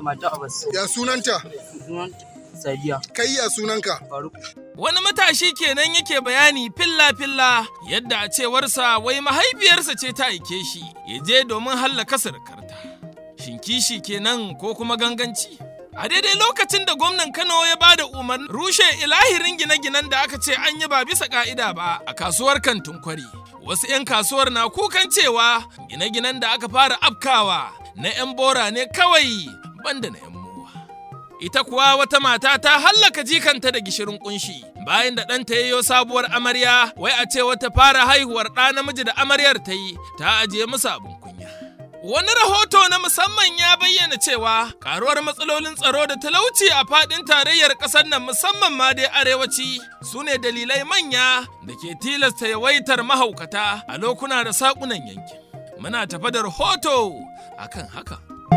mata Abbas. Ya sunanta? Sunan Sadiya. Kai ya sunanka? Faruk. Wani matashi kenan yake bayani filla-filla yadda a cewarsa wai mahaifiyarsa ce ta aike shi ya je domin hallaka surukarta. Shin kishi kenan ko kuma ganganci? A daidai lokacin da gwamnan Kano ya ba da umarnin rushe ilahirin gine-ginen da aka ce an yi ba bisa ka'ida ba a kasuwar kantin kwari. Wasu 'yan kasuwar na kukan cewa gine-ginen da aka fara afkawa na 'yan bora ne kawai banda na 'yan mowa. Ita kuwa wata mata ta hallaka jikanta da gishirin kunshi bayan da ɗanta yayo sabuwar amarya wai a ce wata fara haihuwar ɗa namiji da amaryar ta yi ta ajiye musu abin kunya. Wani rahoto na musamman ya bayyana cewa karuwar matsalolin tsaro da talauci a faɗin tarayyar ƙasar nan musamman ma dai arewaci su ne dalilai manya da ke tilasta yawaitar mahaukata a lokuna da saƙunan yankin. Muna tafa da rahoto akan haka.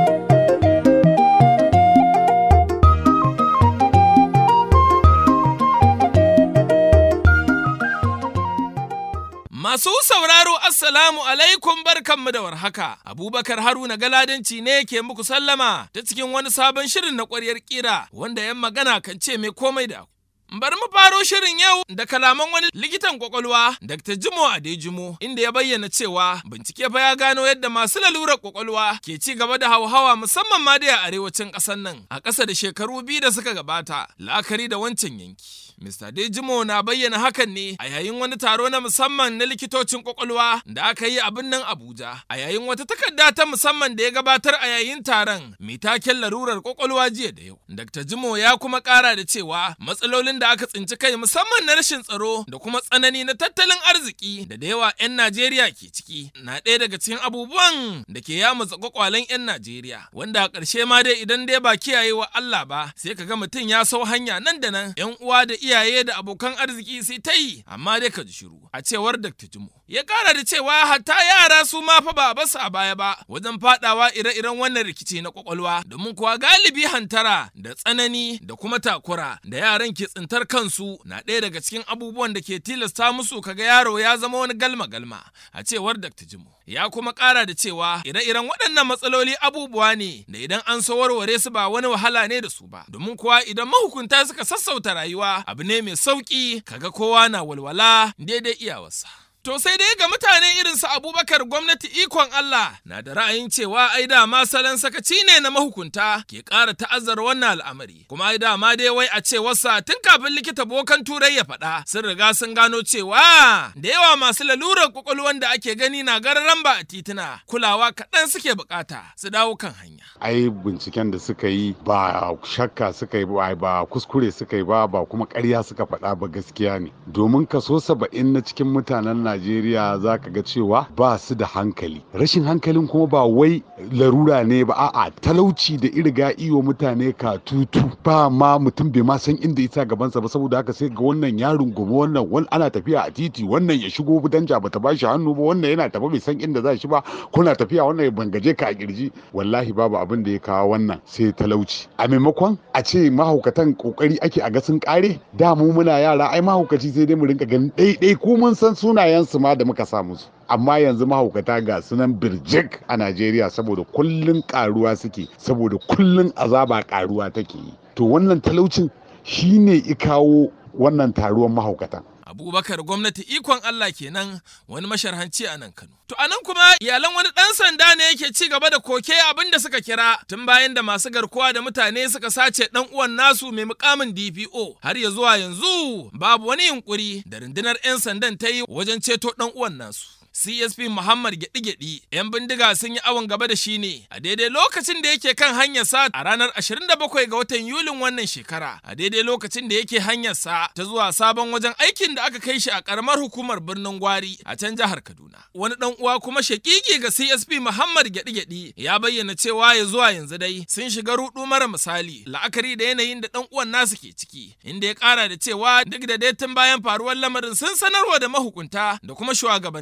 Masu sauraro Assalamu alaikum barkanmu da warhaka. Abubakar Haruna Galadanci ne ke muku sallama ta cikin wani sabon shirin na ƙwaryar ƙira wanda yan magana kan ce mai komai da Bari mu faro shirin yau da kalaman wani likitan kwakwalwa Dr. Jimo Adejimo inda ya bayyana cewa bincike fa ya gano yadda masu lalurar kwakwalwa ke ci gaba da hauhawa musamman ma da a arewacin ƙasar nan a ƙasa da shekaru biyu da suka gabata la'akari da wancan yanki. Mr. Dejimo na bayyana hakan ne a yayin wani taro na musamman na likitocin kwakwalwa da aka yi a birnin Abuja a yayin wata takarda ta musamman da ya gabatar a yayin taron mai taken larurar kwakwalwa jiya da yau. Dr. Jimo ya kuma ƙara da cewa matsalolin da aka tsinci kai musamman na rashin tsaro da kuma tsanani na tattalin arziki da da yawa 'yan Najeriya ke ciki na ɗaya daga cikin abubuwan da ke yamutsa kwakwalen 'yan Najeriya wanda a ƙarshe ma dai idan dai ba kiyayewa Allah ba sai ka ga mutum ya sau hanya nan da nan 'yan uwa da iyaye da abokan arziki sai ta yi amma dai ka ji shiru a cewar Dr. Jimo. Ya kara da cewa hatta yara su ma fa ba basu a baya ba wajen fadawa ire-iren wannan rikici na kwakwalwa domin kuwa galibi hantara da tsanani da kuma takura da yaran ke tsintar kansu na ɗaya daga cikin abubuwan da ke tilasta musu kaga yaro ya zama wani galma-galma a cewar Dr. Jimo. Ya kuma kara da cewa ire-iren waɗannan matsaloli abubuwa ne da idan an so warware su ba wani wahala ne da su ba domin kuwa idan mahukunta suka sassauta rayuwa abu ne mai sauki kaga kowa na walwala daidai iyawarsa. To sai dai ga mutane irin su Abubakar gwamnati ikon Allah na da ra'ayin cewa ai dama salon sakaci ne na mahukunta ke ƙara ta'azzara wannan al'amari. Kuma ai dama dai wai a ce wasa tun kafin likita bokan turai ya faɗa sun riga sun gano cewa da yawa masu lalurar kwakwalwan da ake gani na gararan ba a tituna kulawa kaɗan suke bukata su dawo kan hanya. ai binciken da suka yi ba shakka suka yi ba ba kuskure suka yi ba ba kuma ƙarya suka faɗa ba gaskiya ne domin kaso saba'in na cikin mutanen najeriya za ka ga cewa ba su da hankali rashin hankalin kuma ba wai larura ne ba a'a talauci da irga iyo mutane ka tutu ba ma mutum bai ma san inda isa gabansa ba saboda haka sai ga wannan ya rungumi wannan wani ana tafiya a titi wannan ya shigo danja bata ba shi hannu ba wannan yana tafi bai san inda za shi ba kuna tafiya wannan ya bangaje ka a kirji wallahi babu abin da ya kawo wannan sai talauci a maimakon a ce mahaukatan kokari ake a ga sun kare da mu muna yara ai mahaukaci sai dai mu rinka ganin ɗaiɗai ko mun san sunayensu ma da muka sa musu amma yanzu mahaukata ga sunan birjik a Najeriya saboda kullun karuwa suke saboda kullun azaba karuwa take yi to wannan talaucin shine i kawo wannan taruwan mahaukatan Abubakar gwamnati ikon Allah kenan wani masharhanci a nan Kano. To a nan kuma iyalan wani ɗan sanda ne yake ci gaba da koke abin da suka kira tun bayan da masu garkuwa da mutane suka sace ɗan uwan nasu mai mukamin DPO har ya zuwa yanzu babu wani yunkuri da rundunar 'yan sandan ta yi wajen ceto ɗan uwan nasu. CSP Muhammad Gyaɗi-Gyaɗi 'yan bindiga sun yi awon gaba da shi ne a daidai lokacin da yake kan hanyar sa a ranar 27 ga watan Yulin wannan shekara a daidai lokacin da yake hanyar sa ta zuwa sabon wajen aikin da aka kai shi a karamar hukumar birnin Gwari a can jihar Kaduna. Wani dan uwa kuma shakiki ga CSP Muhammad Gyaɗi-Gyaɗi ya bayyana cewa ya zuwa yanzu dai sun shiga rudu mara misali la'akari da yanayin da dan uwan nasu ke ciki inda ya kara da cewa duk da dai tun bayan faruwar lamarin sun sanarwa da mahukunta da kuma shugabanninsa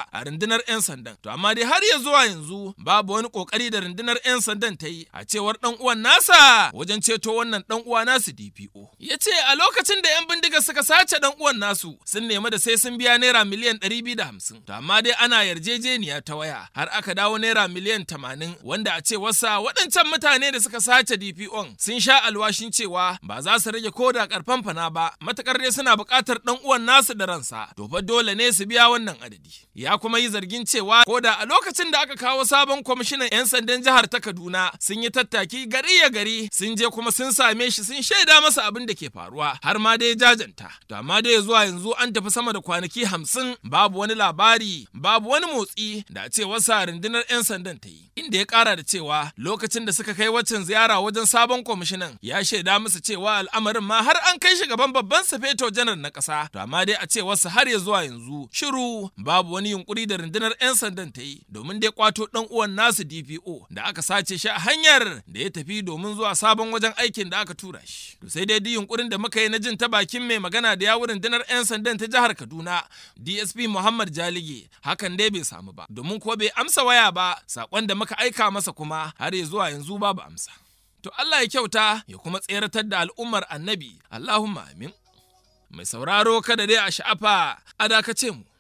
ba a rundunar 'yan sandan. To amma dai har ya zuwa yanzu babu wani kokari da rundunar 'yan sandan ta yi a cewar dan uwan nasa wajen ceto wannan dan uwa nasu DPO. Ya ce a lokacin da 'yan bindiga suka sace dan uwan nasu sun nemi da sai sun biya naira miliyan 250. To amma dai ana yarjejeniya ta waya har aka dawo naira miliyan 80 wanda a ce wasa waɗancan mutane da suka sace DPO sun sha alwashin cewa ba za su rage ko da karfan fana ba matakar dai suna buƙatar dan uwan nasu da ransa to fa dole ne su biya wannan adadi. Ya kuma yi zargin cewa ko da a lokacin da aka kawo sabon kwamishinan 'yan sandan jihar ta Kaduna sun yi tattaki gari ya gari sun je kuma sun same shi sun shaida masa abin da ke faruwa har ma dai jajanta. To amma dai zuwa yanzu an tafi sama da kwanaki hamsin babu wani labari babu wani motsi da a ce wasa rundunar 'yan sandan ta yi. Inda ya kara da cewa lokacin da suka kai waccan ziyara wajen sabon kwamishinan ya shaida musu cewa al'amarin ma har an kai shi gaban babban sufeto janar na ƙasa. To amma dai a ce wasu har ya zuwa yanzu shiru babu wani yunkuri da rundunar 'yan sandan ta yi domin dai kwato dan uwan nasu DPO da aka sace shi a hanyar da ya tafi domin zuwa sabon wajen aikin da aka tura shi. To sai dai duk yunkurin da muka yi na jin ta bakin mai magana da yawun rundunar 'yan sandan ta jihar Kaduna DSP Muhammad Jalige hakan dai bai samu ba domin ko bai amsa waya ba sakon da muka aika masa kuma har ya zuwa yanzu babu amsa. To Allah ya kyauta ya kuma tseratar da al'ummar annabi Allahumma amin. Mai sauraro kada dai a sha'afa a dakace mu.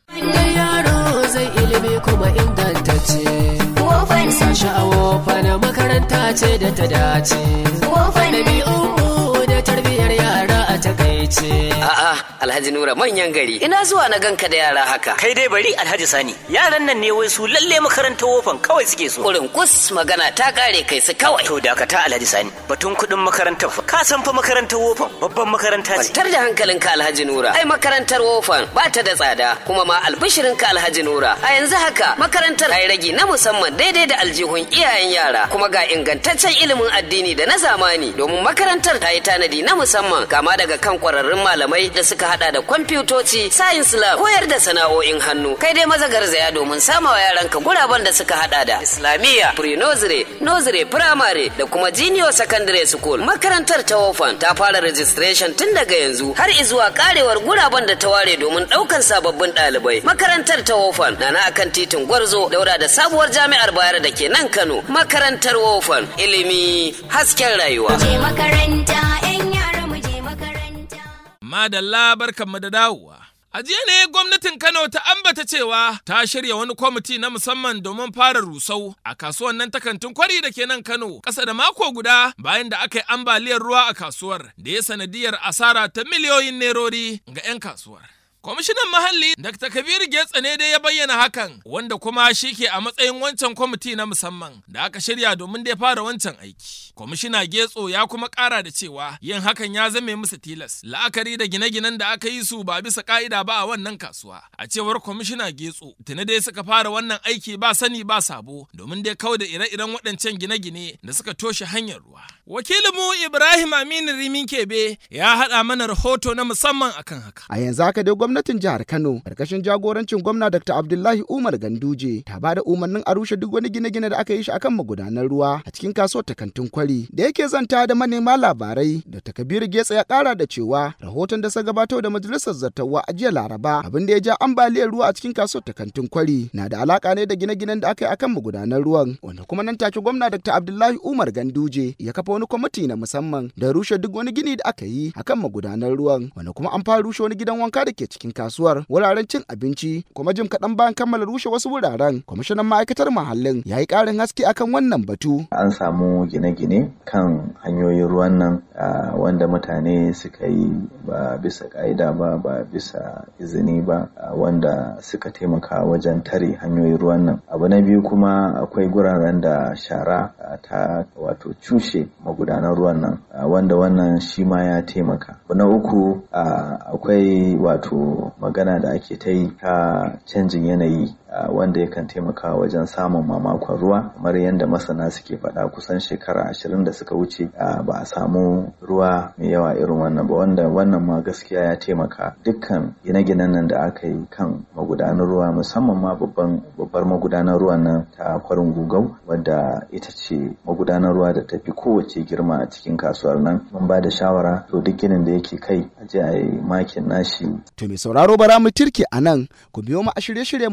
yaro zai ilimi kuma ingantacce. Wofan sashi a wofan makaranta ce da ta dace. Wofan ɗabi'u da tarbiyyar yara a takaice. A'a, Alhaji Nura manyan gari. Ina zuwa na ganka da yara haka. Kai dai bari Alhaji Sani. Yaran nan ne wai su lalle makarantar wofan kawai suke so. Kurin kus magana ta kare kai su kawai. To dakata Alhaji Sani. Batun kuɗin makarantar fa. Ka san fa makarantar wofan babban makaranta ce. Kwantar da hankalinka Alhaji Nura. Ai makarantar wofan ba ta da tsada kuma ma albishirinka Alhaji Nura. A yanzu haka makarantar ta yi ragi na musamman daidai da aljihun iyayen yara kuma ga ingantaccen ilimin addini da na zamani domin makarantar ta yi tanadi na musamman kama daga kan kwararrun malamai da suka hada da kwamfutoci, science lab, koyar da sana'o'in hannu. Kai dai maza garzaya domin samawa yaranka guraben da suka hada da Islamiyya, pre-nursery, nursery, primary da kuma junior secondary school. Makarantar ta Wofan ta fara registration tun daga yanzu har izuwa karewar guraben da ta ware domin daukan sababbin ɗalibai. Makarantar ta Wofan na na akan titin Gwarzo daura da sabuwar jami'ar Bayero da ke nan Kano. Makarantar Wofan ilimi hasken rayuwa. je makaranta, 'yan yara mu je makaranta. Madalla barkanmu da dawowa. A jiya ne gwamnatin Kano ta ambata cewa ta shirya wani kwamiti na musamman domin fara rusau a kasuwan nan ta kantin kwari da ke nan Kano ƙasa da mako guda bayan da aka yi ambaliyar ruwa a kasuwar da ya sanadiyar asara ta miliyoyin nerori ga 'yan kasuwar. Kwamishinan Muhalli Dr. Kabir Getsa ne dai ya bayyana hakan wanda kuma shi ke a matsayin wancan kwamiti na musamman da aka shirya domin dai fara wancan aiki. Kwamishina Getso ya kuma ƙara da cewa yin hakan ya zame musu tilas la'akari da gine-ginen da aka yi su ba bisa ka'ida ba a wannan kasuwa. A cewar kwamishina Getso tuni dai suka fara wannan aiki ba sani ba sabo domin dai kau da ire-iren waɗancan gine-gine da suka toshe hanyar ruwa. Wakilinmu Ibrahim Aminu Rimin Kebe ya haɗa mana rahoto na musamman akan haka. A yanzu haka dai gwamnatin jihar Kano karkashin jagorancin gwamna Dr. Abdullahi Umar Ganduje ta ba da umarnin a rushe duk wani gine-gine da aka yi shi akan magudanar ruwa a cikin kasuwar ta kantin kwari da yake zanta da manema labarai Dr. Kabiru Getsa ya kara da cewa rahoton da sa gabatar da majalisar zartawa a jiya Laraba abin da ya ja ambaliyar ruwa a cikin kasuwar ta kantin kwari na da alaka ne da gine-ginen da aka yi akan magudanar ruwan wanda kuma nan take gwamna Dr. Abdullahi Umar Ganduje ya kafa wani kwamiti na musamman da rushe duk wani gini da aka yi akan magudanar ruwan wanda kuma an fara rushe wani gidan wanka da ke cikin kasuwar wuraren cin abinci kuma jim kaɗan bayan kammala rushe wasu wuraren kwamishinan ma'aikatar muhallin ya yi ƙarin haske akan wannan batu an samu gine-gine kan hanyoyin ruwan nan ah, wanda mutane suka yi ba bisa ka'ida ba ba bisa izini ba ah, wanda suka taimaka wajen tare hanyoyin ruwan nan abu na biyu kuma akwai guraren da shara ah, ta wato cushe magudanan ruwan nan ah, wanda wannan shi ma ya taimaka abu na uku ah, akwai wato magana da ake ta yi ta canjin yanayi Uh, wanda yakan taimaka wajen samun mamakon ruwa kamar yadda masana suke faɗa kusan shekara ashirin da suka wuce uh, ba a samu ruwa mai yawa irin wannan ba wanda wannan ma gaskiya ya taimaka dukkan gine-ginen nan da aka yi kan magudanar ruwa musamman ma babban babbar magudanar ruwan nan ta kwarin gugau wadda ita ce magudanar ruwa da tafi kowace girma a cikin kasuwar nan mun ba da shawara to duk ginin da yake kai a je a yi makin nashi to mai sauraro bara mu tirke a nan ku biyo mu a shirye-shiryenmu na gaba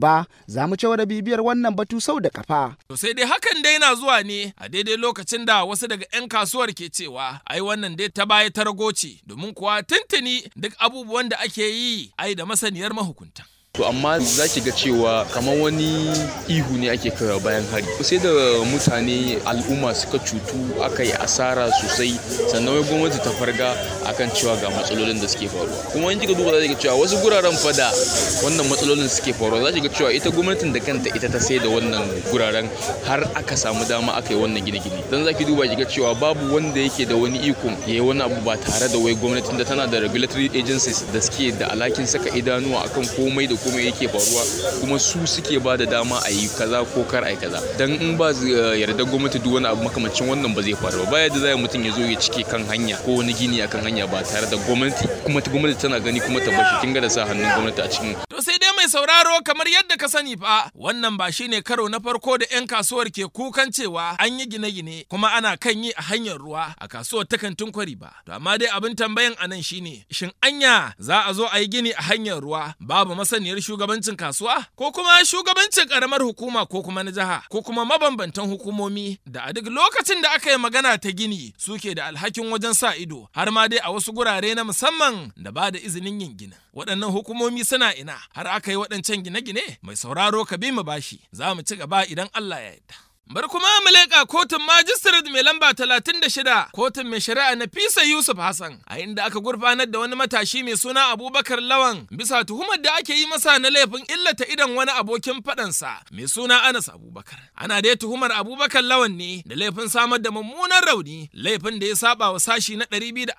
gaba za mu cewa da bibiyar wannan batu sau da kafa. To sai dai hakan dai na zuwa ne a daidai lokacin da wasu daga 'yan kasuwar ke cewa ai wannan dai ta baya ta rago ce domin kuwa tuntuni duk abubuwan da ake yi ai da masaniyar mahukunta. To amma za ki ga cewa kamar wani ihu ne ake kawo bayan hari. Sai da mutane al'umma suka cutu aka yi asara sosai sannan wai gwamnati ta farga akan cewa ga matsalolin da suke faruwa. Kuma in kika duba za ki ga cewa wasu guraren fada wannan matsalolin suke faruwa za ki ga cewa ita gwamnatin da kanta ita ta sai da wannan guraren har aka samu dama aka yi wannan gine-gine. Dan za ki duba ki ga cewa babu wanda yake da wani ikon ya yi wani abu ba tare da wai gwamnatin da tana da regulatory agencies da suke da alhakin saka idanuwa akan komai da komai yake faruwa kuma su suke ba da dama a yi kaza ko kar a yi kaza dan in ba yarda gwamnati duk wani abu makamancin wannan ba zai faru ba baya da zai mutum ya zo ya cike kan hanya ko wani gini akan hanya ba tare da gwamnati kuma gwamnati tana gani kuma ta bashi kin ga da sa hannun gwamnati a cikin To sai dai mai sauraro kamar yadda ka sani fa wannan ba shine karo na farko da 'yan kasuwar ke kukan cewa an yi gine-gine kuma ana kan yi a hanyar ruwa a kasuwar ta kantin kwari ba. To amma dai abin tambayan a nan shine shin anya za a zo a yi gini a hanyar ruwa babu masaniyar shugabancin kasuwa ko kuma shugabancin karamar hukuma ko kuma na jiha ko kuma mabambantan hukumomi da a duk lokacin da aka yi magana ta gini suke da alhakin wajen sa ido har ma dai a wasu gurare na musamman da ba da izinin yin ginin. Waɗannan hukumomi suna ina har aka yi waɗancan gine-gine mai sauraro ka bi mu bashi za mu ci gaba idan Allah ya yarda. Bar kuma mu leƙa kotun majistirat mai lamba 36 kotun mai shari'a na Fisa Yusuf Hassan a inda aka gurfanar da wani matashi mai suna Abubakar Lawan bisa tuhumar da ake yi masa na laifin illata idan wani abokin faɗansa mai suna Anas Abubakar. Ana dai tuhumar Abubakar Lawan ne da laifin samar da mummunan rauni laifin da ya saba wa sashi na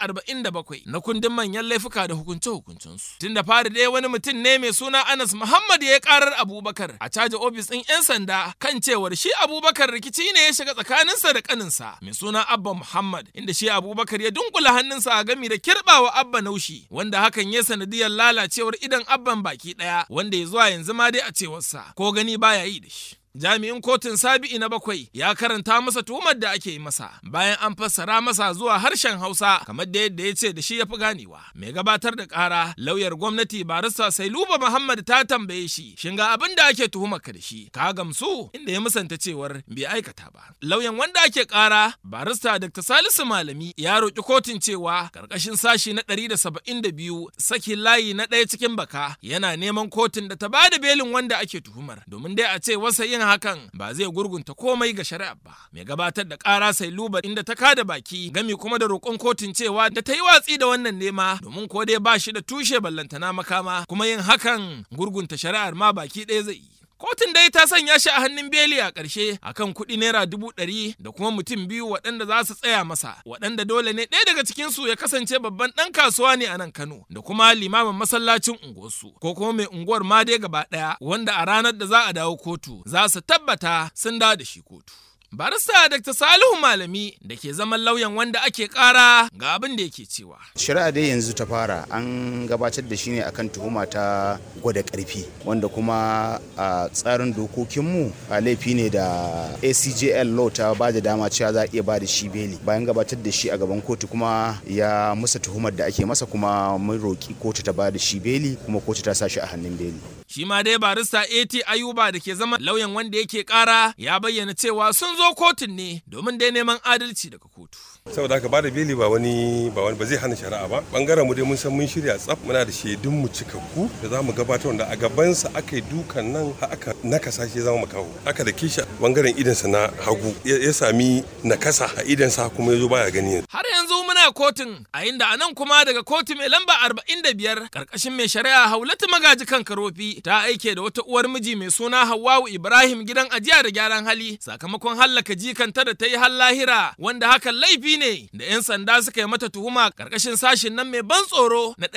247 na kundin manyan laifuka da hukunce-hukuncensu. Tun da fari dai wani mutum ne mai suna Anas Muhammad ya karar Abubakar a caji ofis ɗin 'yan sanda kan cewar shi Abubakar Abubakar rikici ne ya shiga tsakaninsa da kaninsa mai suna Abba Muhammad inda shi Abubakar ya dunkula hannunsa a gami da kirbawa Abba Naushi wanda hakan ya sanadiyar lalacewar idan Abban baki daya wanda ya zuwa yanzu ma dai a cewarsa ko gani baya yi da shi. Jami'in kotun Sabi'i na bakwai ya karanta masa tuhumar da ake yi masa bayan an fassara masa zuwa harshen Hausa kamar da yadda ya ce da shi ya fi ganewa. Mai gabatar da ƙara lauyar gwamnati barista Sailuba Muhammad ta tambaye shi shin ga abin da ake tuhumar ka da shi ka gamsu inda ya musanta cewar bai aikata ba. Lauyan wanda ake ƙara barista Dr. Salisu Malami ya roƙi kotun cewa ƙarƙashin sashi na ɗari da saba'in da biyu sakin layi na ɗaya cikin baka yana neman kotun da ta ba da belin wanda ake tuhumar domin dai a ce wasa yin yin hakan ba zai gurgunta komai ga shari'a ba mai gabatar da ƙara sai luba inda ta kada baki gami kuma da roƙon kotun cewa da ta yi watsi da wannan nema domin ko dai ba shi da tushe ballantana makama kuma yin hakan gurgunta shari'ar ma baki ɗaya zai yi Kotun dai ta sanya shi a hannun beli a ƙarshe akan kuɗi naira dubu ɗari da kuma mutum biyu waɗanda za su tsaya masa waɗanda dole ne ɗaya daga cikinsu ya kasance babban ɗan kasuwa ne a nan Kano da kuma limamin masallacin unguwarsu ko kuma mai unguwar ma dai gaba ɗaya wanda a ranar da za a dawo kotu za su tabbata sun dawo da shi kotu. Barista Dr. Salihu Malami da ke zaman lauyan wanda ake kara ga abin da yake cewa. Shari'a dai yanzu ta fara an gabatar da shi ne akan tuhuma ta gwada karfi wanda kuma a tsarin dokokinmu a laifi ne da ACJL law ta ba da dama cewa za a iya ba da shi beli bayan gabatar da shi a gaban kotu kuma ya musa tuhumar da ake masa kuma mun roki kotu ta ba da shi beli kuma kotu ta sa shi a hannun beli. Shi ma dai barista AT Ayuba da ke zama lauyan wanda yake kara ya bayyana cewa sun zo kotun ne domin dai neman adalci daga kotu. saboda haka bada beli ba wani ba wani ba zai hana shari'a ba bangaren mu dai mun san mun shirya tsaf muna da shaidun mu cikakku da za mu gabatar da a gaban sa aka yi dukan nan har aka nakasa shi zama makaho aka da kisha bangaren idan sa na hagu ya sami nakasa a idan sa kuma yazo baya gani har yanzu muna kotun a inda anan kuma daga kotu mai lamba 45 karkashin mai shari'a Haulatu Magaji kan Karofi ta aike da wata uwar miji mai suna Hawwa'u Ibrahim gidan ajiya da gyaran hali sakamakon hallaka jikanta da ta yi har lahira wanda hakan laifi ne da 'yan sanda suka yi mata tuhuma karkashin sashin nan mai ban tsoro na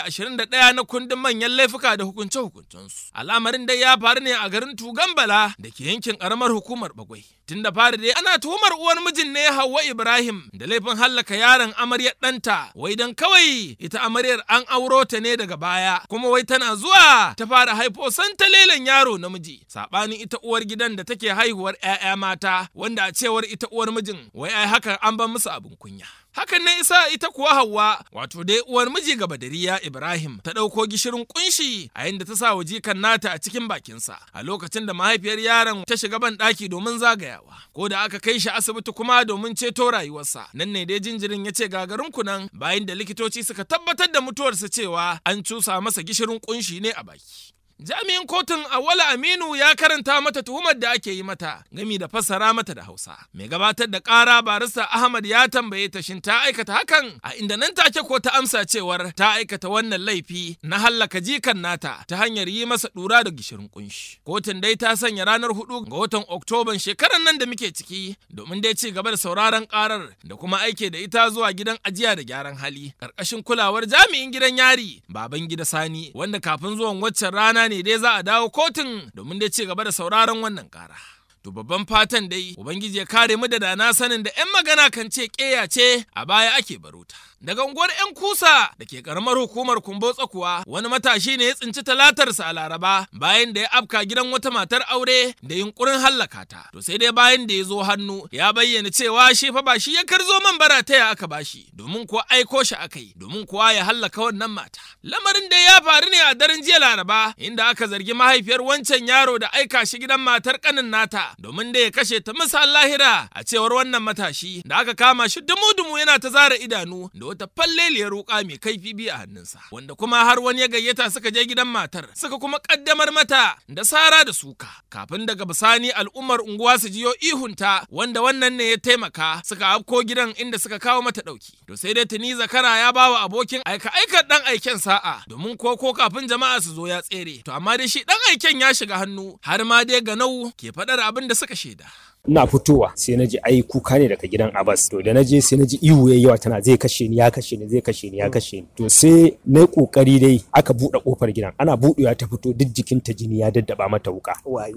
221 na kundin manyan laifuka da hukunce-hukuncensu. Al'amarin dai ya faru ne a garin Tugambala da ke yankin karamar hukumar Bagwai. Tun da fari dai ana tuhumar uwar mijin ne Hauwa Ibrahim da laifin hallaka yaron amaryar ɗanta wai dan kawai ita amaryar an auro ta ne daga baya kuma wai tana zuwa ta fara haifo santalelen yaro namiji saɓanin ita uwar gidan da take haihuwar 'ya'ya mata wanda a cewar ita uwar mijin wai ai hakan an ban musu abin kunya. Hakan ne isa ita kuwa Hauwa wato dai uwar miji ga Badariya Ibrahim ta ɗauko gishirin kunshi a inda ta sa wa jikan nata a cikin bakinsa a lokacin da mahaifiyar yaron ta shiga ban ɗaki domin zagayawa. Ko da aka kai shi asibiti kuma domin ceto rayuwarsa. Nan ne dai jinjirin ya ce gagarin kunan bayan da likitoci suka tabbatar da mutuwarsa cewa an cusa masa gishirin kunshi ne a baki. Jami'in kotun Awala Aminu ya karanta mata tuhumar da ake yi mata gami da fassara mata da Hausa. Mai gabatar da ƙara barista Ahmad ya tambaye ta shin ta aikata hakan a inda nan take ko ta amsa cewar ta aikata wannan laifi na hallaka jikan nata ta hanyar yi masa ɗura da gishirin kunshi. Kotun dai ta sanya ranar hudu ga watan Oktoban shekarar nan da muke ciki domin dai ci gaba da sauraron ƙarar da kuma aike da ita zuwa gidan ajiya da gyaran hali ƙarƙashin kulawar jami'in gidan yari baban gida Sani wanda kafin zuwan waccan rana ne dai za a dawo kotun domin dai ci gaba da sauraron wannan kara. To babban fatan dai Ubangiji ya kare mu da dana sanin da 'yan magana kan ce ƙeya ce a baya ake baruta. Daga unguwar 'yan kusa da ke karamar hukumar kumbotsa kuwa wani matashi ne ya tsinci talatarsa a laraba bayan da ya afka gidan wata matar aure da yunkurin hallaka ta. To sai dai bayan da ya zo hannu ya bayyana cewa shi fa ba shi ya karzo man bara ta aka bashi domin kuwa aiko shi aka yi domin kuwa ya hallaka wannan mata. Lamarin da ya faru ne a daren jiya laraba inda aka zargi mahaifiyar wancan yaro da aika shi gidan matar kanin nata domin da ya kashe ta misal lahira a cewar wannan matashi da aka kama shi dumu-dumu yana ta zara idanu da wata falleliyar wuka mai kaifi biyu a hannunsa wanda kuma har wani ya gayyata suka je gidan matar suka kuma kaddamar mata da sara da suka kafin daga bisani al'ummar unguwa su jiyo ihunta wanda wannan ne ya taimaka suka afko gidan inda suka kawo mata dauki to sai dai tuni zakara ya bawa abokin aika aikar dan aiken sa'a domin ko ko kafin jama'a su zo ya tsere to amma dai shi dan aiken ya shiga hannu har ma dai ganau ke faɗar abin da suka shaida ina fitowa sai na ji ai kuka ne daga gidan Abbas to da na je sai na ji ihu yayi yawa tana zai kashe ni ya kashe ni zai kashe ni ya kashe ni to sai na yi kokari dai aka buɗe kofar gidan ana buɗewa ta fito duk jikinta jini ya daddaba mata wuka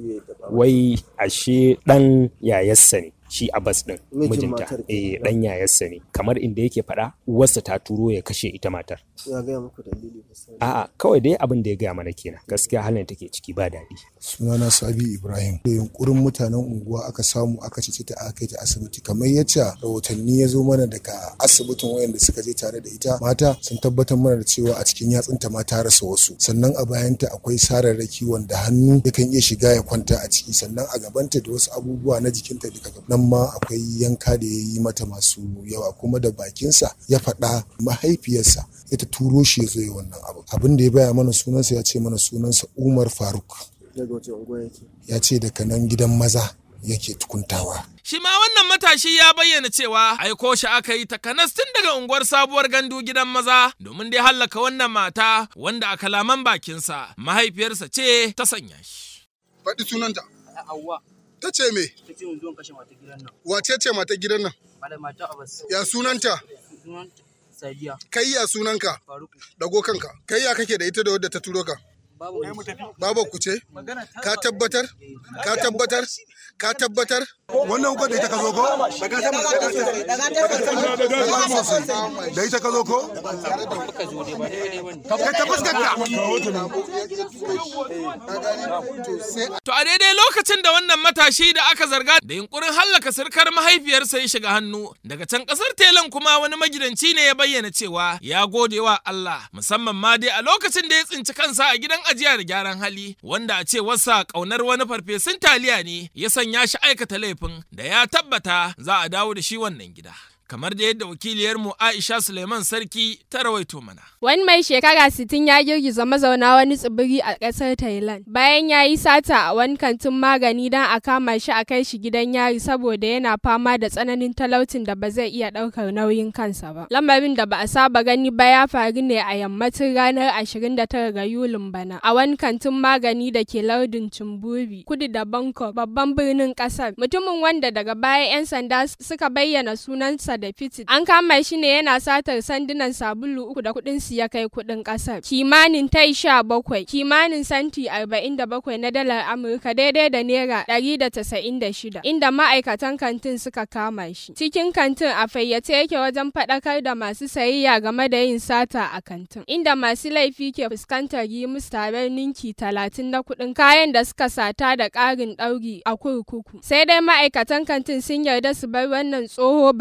wai ashe dan yayarsa ne shi Abbas din mijinta eh dan yayarsa ne kamar inda yake faɗa uwarsa ta turo ya kashe ita matar ya gaya muku dalili a'a kawai dai abin da ya gaya mana kenan gaskiya halin take ciki ba daɗi sunana Sabi Ibrahim da yunkurin mutanen unguwa aka samu aka ce ta aka kai ta asibiti kamar yacce rahotanni ya zo mana daga asibitin wayanda suka je tare da ita mata sun tabbatar mana da cewa a cikin yatsunta ma ta rasa wasu sannan a bayanta akwai sararraki wanda hannu yakan iya shiga ya kwanta a ciki sannan a gabanta da wasu abubuwa na jikinta duka nan ma akwai yanka da ya yi mata masu yawa kuma da bakinsa ya faɗa mahaifiyarsa ita turo shi ya zo yi wannan abu abin da ya baya mana sunansa ya ce mana sunansa umar faruk daga wace unguwa yake ya ce daga nan gidan maza yake tukuntawa Shi ma wannan matashi ya bayyana cewa aiko shi aka yi takanas tun daga unguwar sabuwar gandu gidan maza domin dai hallaka wannan mata wanda a kalaman bakinsa mahaifiyarsa ce ta sanya shi. Faɗi sunanta. Hauwa. Ta ce me? Ta ce mun zo kashe mata gidan nan. Wace ce mata gidan nan? Malam mata Abbas. Ya sunanta? Sunanta Sadiya. Kai ya sunanka? Faruku. Dago kanka. Kai ya kake da ita da wadda ta turo ka? Babu Babu ku ce? Ka tabbatar? Ka tabbatar? Ka tabbatar? Wannan hukar da ita ka zo ko? Da ita ka zo ko? Ka ta fuskanta. To a daidai lokacin da wannan matashi da aka zarga da yunkurin hallaka sirkar mahaifiyarsa ya shiga hannu daga can kasar telan kuma wani magidanci ne ya bayyana cewa ya gode wa Allah musamman ma dai a lokacin da ya tsinci kansa a gidan ajiya da gyaran hali wanda a ce wasa kaunar wani farfesun taliya ne ya sanya shi aikata laifin da ya tabbata za a dawo da shi wannan gida. kamar da yadda wakiliyarmu Aisha Suleiman Sarki ta rawaito mana. Wani mai shekara 60 ya girgiza mazauna wani tsibiri a ƙasar Thailand bayan ya yi sata a wani kantin magani don a kama shi a kai shi gidan yari saboda yana fama da tsananin talautin da ba zai iya ɗaukar nauyin kansa ba. Lamarin da ba a saba gani ba ya faru ne a yammacin ranar 29 ga Yulin bana a wani kantin magani da ke lardin Cimburi kudu da Bangkok babban birnin ƙasar. Mutumin wanda daga baya 'yan sanda suka bayyana sunansa da fitit. An kama shi ne yana satar sandunan sabulu uku da kuɗin su ya kai kuɗin ƙasar. Kimanin tai sha bakwai, kimanin santi arba'in da bakwai na dalar Amurka daidai da naira ɗari da tasa'in da shida. Inda ma'aikatan kantin suka kama shi. Cikin kantin a fayyace yake wajen faɗakar da masu sayayya game da yin sata a kantin. Inda masu laifi ke fuskantar yi musu tarar ninki talatin na kuɗin kayan da suka sata da ƙarin ɗauri a kurkuku. Sai dai ma'aikatan kantin sun yarda su bar wannan tsoho ba tare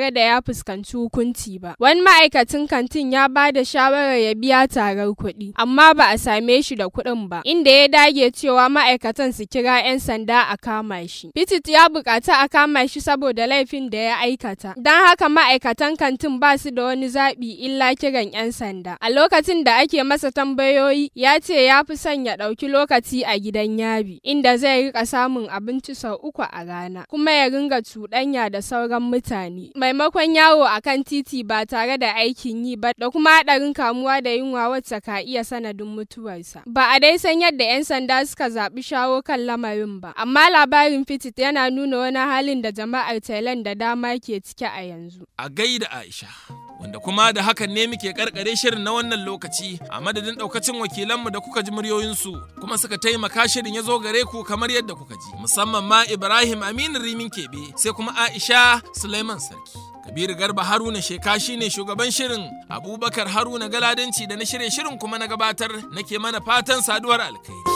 tare da ya fuskanci hukunci ba. Wani ma'aikacin kantin ya ba da shawarar ya biya tarar kuɗi, amma ba a same shi da kuɗin ba, inda ya dage cewa ma'aikatan su kira 'yan sanda a kama shi. Pitit ya buƙaci a kama shi saboda laifin da ya aikata. Don haka ma'aikatan kantin ba su da wani zaɓi illa kiran 'yan sanda. A lokacin da ake masa tambayoyi, ya ce ya fi son ya ɗauki lokaci a gidan yari, inda zai rika samun abinci sau uku a rana, kuma ya ringa cuɗanya da sauran mutane. Maimakon yawo a kan titi ba tare da aikin yi ba da kuma haɗarin kamuwa da yunwa wacce ka iya sanadin mutuwarsa. Ba a dai san yadda 'yan sanda suka zaɓi shawo kan lamarin ba, amma labarin Fitit yana nuna wani halin da jama'ar Thailand da dama ke ciki a yanzu. A gaida Aisha. Wanda kuma da hakan ne muke karkare shirin na wannan lokaci a madadin daukacin wakilanmu da kuka ji muryoyinsu kuma suka taimaka shirin ya zo gare ku kamar yadda kuka ji musamman ma Ibrahim Aminu Rimin Kebe sai kuma Aisha Suleiman Sarki. Kabiru Garba Haruna Sheka shi ne shugaban shirin Abubakar Haruna Galadanci da na shirye shirin kuma na gabatar nake mana fatan saduwar alkai.